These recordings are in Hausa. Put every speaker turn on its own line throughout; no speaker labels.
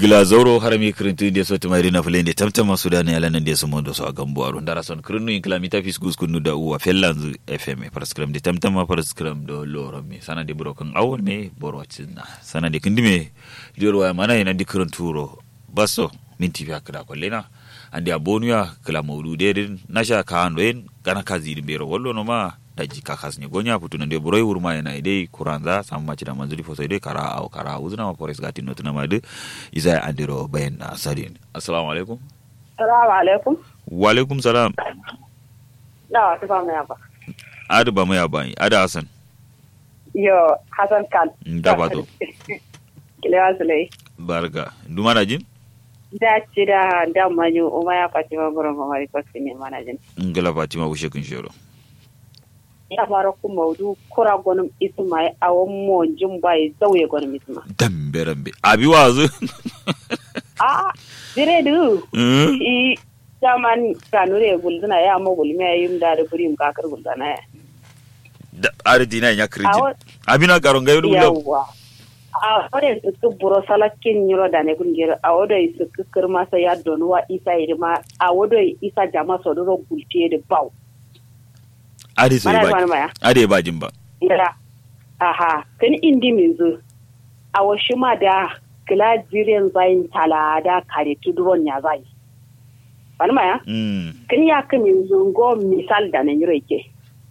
gila zauro harami kirintu de so tumari na fulende tamtama sudani ala nan de so mondo so agambo aru ndara son kirinu in kilamita fis gus kunu da uwa fellanzu fm paraskram de tamtama paraskram do loro mi sana de buro kan awol me boro cinna sana de kindime dior wa mana ina di kirinturo basso minti fi akda ko lena andi abonuya kala mawlude den nasha ka ando en kana kazi bero wollo no ma daji ka kasni gonya putu nande buroi wurma yana idai kuranza samu maci da manzuri fo sai dai kara au kara uzuna ma forest gati no tuna madu isa andiro bayan na sadin assalamu alaikum
Salamu alaikum.
wa alaikum salam
Na wasu ba mai ba.
adu ba mai abani ada hasan
Yo, Hassan Khan.
da ba to
Kilewa Sulai.
barka duma da jin
Da ci da da manyu umma ya faci ma gurin mamari kwasu ne mana jin.
ngala fatima ushe kun shero
Ya fara ku maudu kura gwanin isma ya awon mo jin bai zauye gwanin isma.
dambe rambe abi wazu
Ah, dire du.
Mm.
I jaman kanure gulzuna ya mo gulmi ya yim da da burim kakar gulzana ya.
da ari dina ya kirji
Awo
abina karon gayo gulo
yawwa. A wadda su ku buro salakin yiro da ne kungiyar a wadda su ku kirma sa ya donuwa isa irima a wadda isa jama so duro gulce da bau.
ari sai
Mana
ba
zuwa maya.
ari ba jin ba
Ira. Aha, kan indi min zu. A washi ma da kila jiren zayin tala da kare tuduron ya zai. Wani maya?
mm
Kan ya ka min zu go misal da nan yiro yake.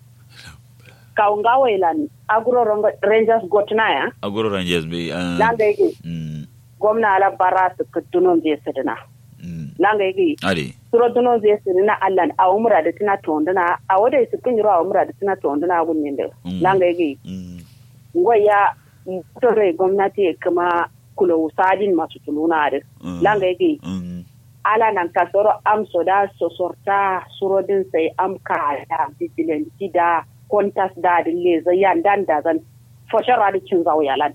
Kaunga wailan agro Rongo- rangers gotna ya.
agoro rangers be ah,
Langa yake
mm
gwamna ala bara su kutunon zai sadina.
mm
Langa yake
ari
suro dunon zai sadina allan a umra da tana tonduna a wadai su kun yiro a umra da tana tonduna gunnin da.
Mm.
Langa yake
mm
ngoya tore gwamnati kuma kula usadin masu tuluna da
Mm.
langa yake
mm
ala nan ka soro am soda sosorta surodin sai am ka da vigilante da kontas da da leza yan dan da zan foshar da cin zawo yalan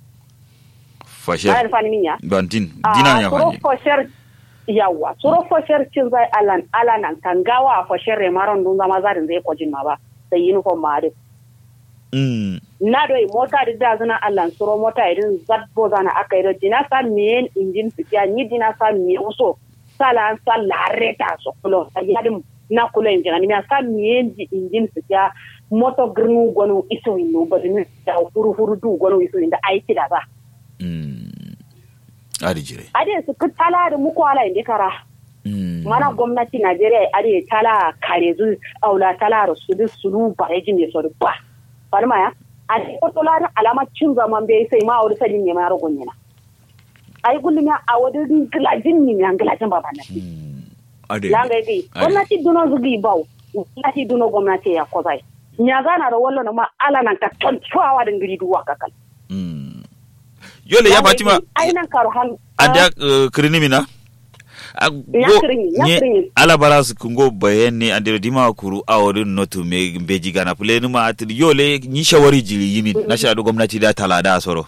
fashe
bayan fani minya
bantin dina ya
suro
fanye
foshar yawa suro foshar cin zai alan ala nan kan gawa foshar remaron dun zama zarin zai kwajin ma ba sai uniform ma da
mm
na doi mota da da zana allan suro mota irin zadbo zana aka yi dina sa miyen injin fitiya ni dina sa miyen uso sala an sa lareta so kulo a yadin na kulo injin ani sa miyen di injin fitiya moto grinu gonu iso inu ba dini da huru huru du gonu iso inda aiki da za
mm ari jire
ade su ku tala da muku ala indi kara
mm
mana gwamnati najeriya ade tala kare zu aula tala su du sulu ba yajin ne so du ba falma ya a ko la alama cin zaman bai sai ma wani sajin ne ma rogon yana ai gullum ya a wani gilajin ne ya gilajin baba na
mm ade
langa yi gwamnati duno zugi bau gwamnati duno gwamnati ya kozai nya zana da wallo ma ala nan ka tontuwa da ngiri duwa kakal
mm yole ya fatima
ai nan karo han
ada kirini mina A-
Ya
go-
kirini, ya
nye
kirini.
ala bara su kungo bayani andere dima kuru awori notu me beji gana pule numa atiri yole ni shawari jiri yini na shaɗu gwamnati da talada soro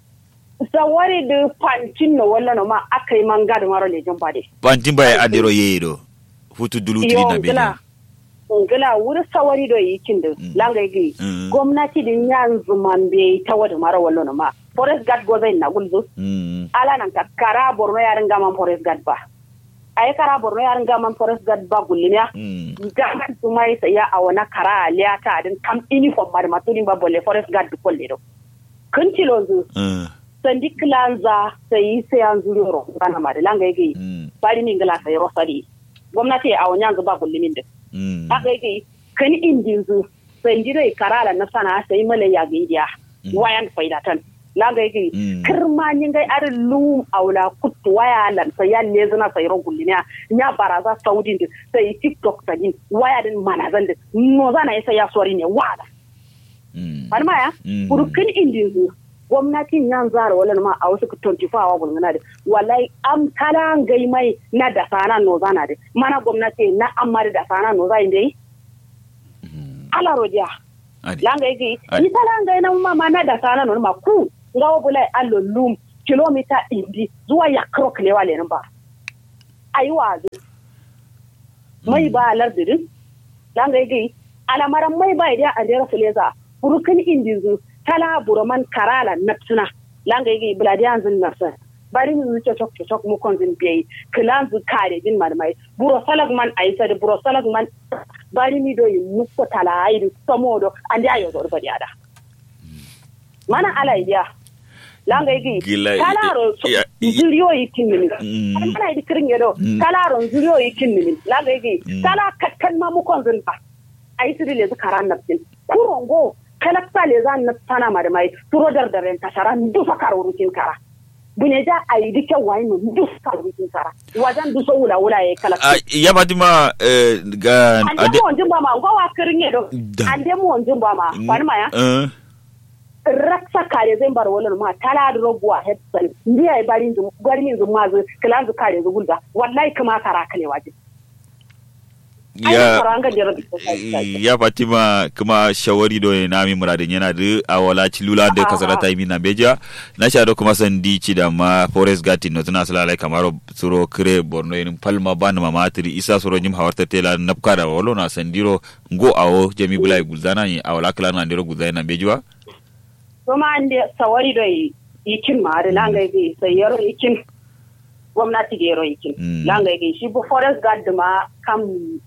sawari da pancin no wallo ma aka yi manga da maro lejin bade
bantin baya adiro yeyido futu dulutiri
Yo,
na beji
ngila ngila wuri sawari do yi kin da langa yi
Mm.
gwamnati din yanzu man bai ta wada mara wallo ma forest guard go zai na gulzo
mm
ala nan ka kara borno yarin gaman forest guard ba ai kara borno yarin gaman forest guard ba gullimiya
mm
gaman su mai saya a wani kara aliya ta din kam uniform ba da matulin ba bolle forest guard duk kolle do kun tilonzu
mm
sandi kilanza sai sai an zuri ro kana ma da langa yake
mm
bari min gila sai rosari gwamnati a wani yanzu ba gullumin da
mm
haka yake kan indin zu sandi dai karala na sana sai mala ya ga idiya wayan faidatan langa yake
Mm.
kirma nin gai ar lum aula kuttu waya lan sai ya le zuna sai ro gullumiya nya baraza saudi din sai tiktok tagin waya din manazan din no zana sai ya sori ne wala
mm
har ma ya
Mm.
burkin indin zu gwamnatin yan zara wala ma a wasu 24 awa gulguna da wallahi am kala gai mai na da sana no zana da mana gwamnati na amma da sana no zai dai ala roja
adi
langa yake
Ai.
ni kala gai na ma ma na da sana no ma ku ngawo bulai allo lum kilomita indi zuwa ya krok ne wale nan ba ayi wazo mai ba lardin langa yake alamaran mai ba idan a jera fuleza burkin indin zu tala buraman karala napsuna langa yigi bladiyan zin nasa bari mi zuce chok chok mu kon zin biyi kilan zu kare din marmai buro salag man ayi sadi buro salag man bari mi do yi muko tala ayi samodo andi ayo do bari ada mana ala iya langa igi
Gila-
kalaro
ya-
zuriyo yi kinni
Mm.
ana idi kirin yedo
Mm.
kalaro zuriyo yi kinni langa igi
Mm.
kala katkan ma mu kon zin ba ayi sidi le zikara nafsin kurongo kalakta le zan na sana marmai turo dardaren kasara dufa karurukin kara bunyeja ayi dike wai mu dufa karurukin kara wajan duso wula wula ye kalakta
Ah, ya fatima eh, ga
ande
ade
mo onjin ba ma ngo wa kirin yedo
Da.
ande mo onjin ba ma wani ma ya
Eh,
raksa kare zai bar wala ma tala da robuwa headset ndi ay bari ndu bari min zuma zu kala zu kare zu gulda wallahi kuma kara kale waje ai
ya
karanga da rabi
ya fatima kuma shawari do na mi muradin yana da awala cilula da kasara ta mi na beja na sha do kuma sandi ci da ma forest gati no tuna sala lai kamaro suro kire borno yin palma ban ma matri isa suro nyim hawarta tela napka da wolo na sandiro ngo awo jami bulai gulzana ni awala kala na ndiro gulzana na bejwa
kuma ande sawari do ikin ma da langa ga sai yaro ikin gwamnati da yaro ikin
Mm.
langa ga shi bu forest guard ma kam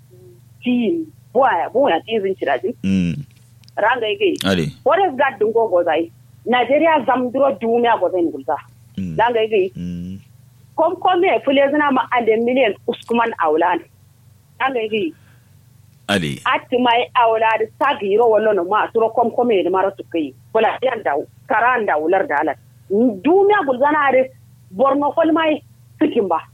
team boya boya tizin cirajin
mm
ranga ga
ade
forest guard dun gogo zai Nigeria zamduro duniya go zai gulza
mm
langa ga
mm
kom kome fule zina ma ande miliyan uskuman aulan an ga yi
ade
atti mai aulad sagi yiro wallo no ma turo kom kome da mara su kai wala yan da karan da ular da alat duniya gulzana are borno kol mai sikin ba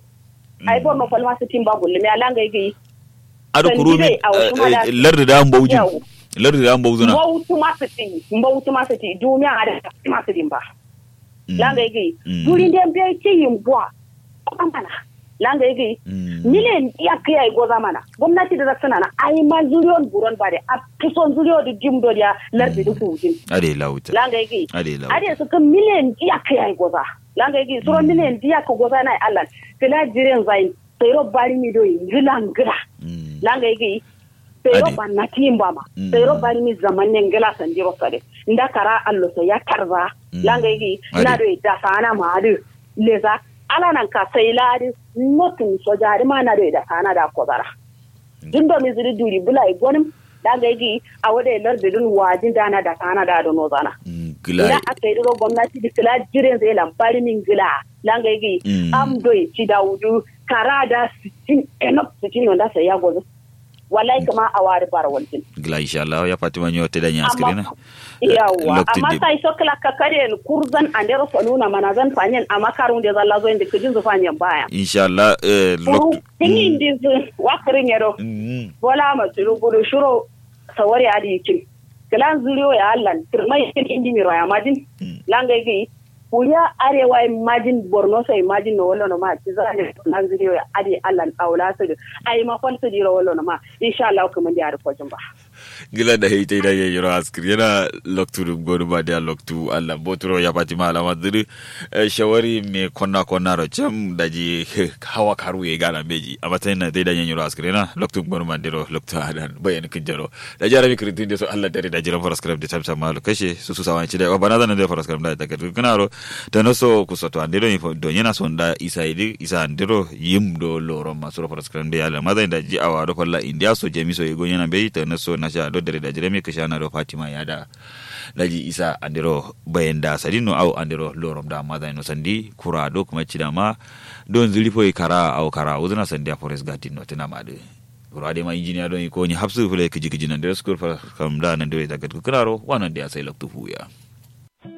ai borno kol ma sikin ba gulle me alanga yi
ado
Sandi
kurumi
dai a wasu mala-
lardi da an baujin
Yau.
lardi da an bauzuna
mbawtu ma siti mbawtu ma siti duniya are ma sikin ba
Mm.
langa yi
Mm.
duri den be ci yin bua amana langa yi
Mm.
miliyan iya kai ai goza mana gwamnati da suna na ai ma zuriyon buron bare a kison zuriyo da jim do ya lardi da kujin
ade lauta
langa yi
ade lauta
ade su kan miliyan iya kai ai goza langa yi suro miliyan iya ka goza na Allah kila jiren zain sai ro bari mi do ngila ngila
Mm.
langa yi sai ro
Ade.
ban na timba ma
Mm.
sai ro bari mi zaman ne ngila san jiro sare nda kara allo so ya karza
Mm.
langa yi
Ade.
na do da sana ma adu leza ala nan ka sai ladi notin sojari ma na do da sana da kozara dun do mi zuri duri bula i gonim langa yi a wada lar da dun wajin dana da sana da do nozana
Mm.
ila
gila
aka yi ro gwamnati da kila jiren zai lambari min gila langa yi
Mm.
am do ci da wudu kara da sitin enok sitin wanda sai ya gozo wallahi kama a wari bar waljin
gila inshallah ya fatima nyo te danya askrina
yawa
Lokti
amma
dib.
sai so kala ka kare kurzan andero saluna mana zan fanyen amma karun da zalla zo inda kijin zu fanyen baya
inshallah eh,
kuru
lok
tinin din su wakarin yaro
Mm.
bola ma turu buru shuro sawari adi kin kalan zuriyo ya allan turmai kin indi mi roya majin
Mm.
langa gi kuriya arewa imagine borno so imagine no wallo no ma ci zane nan zuriyo ya adi allan aula su ai ma fal su diro wallo no ma insha Allah kuma da ko jin ba
gila da hei da yayi ro askrina loktu dum godu ba da loktu Allah botro ya fatima alama diri eh, shawari me konna konna ro cham daji hawa karu ye gana beji amma tay na dai da yayi ro askrina loktu godu ma diro loktu adan bayan kin jaro da jara mi kritin de so Allah dare da jiran faraskram de tamta malu kashe su su sawan ci da bana da faraskram da daga kana ro da no so ku soto andiro info do yana son da isa idi isa andiro yim do loro masuro faraskram de ala madan da ji awa do falla india so jemi so yego yana be ta no so na sha do dare da jiremi kashana do fatima ya da daji isa andiro bayan da sadino au andiro lorom da madan no sandi kura do kuma ci da ma don zuri foi kara au kara uzuna sandi a forest garden no tana ma de kura de ma engineer don ko ni hapsu fule kiji kiji nan da school fa kam da nan da ta gat ku karo wannan da ya sai loktu fuya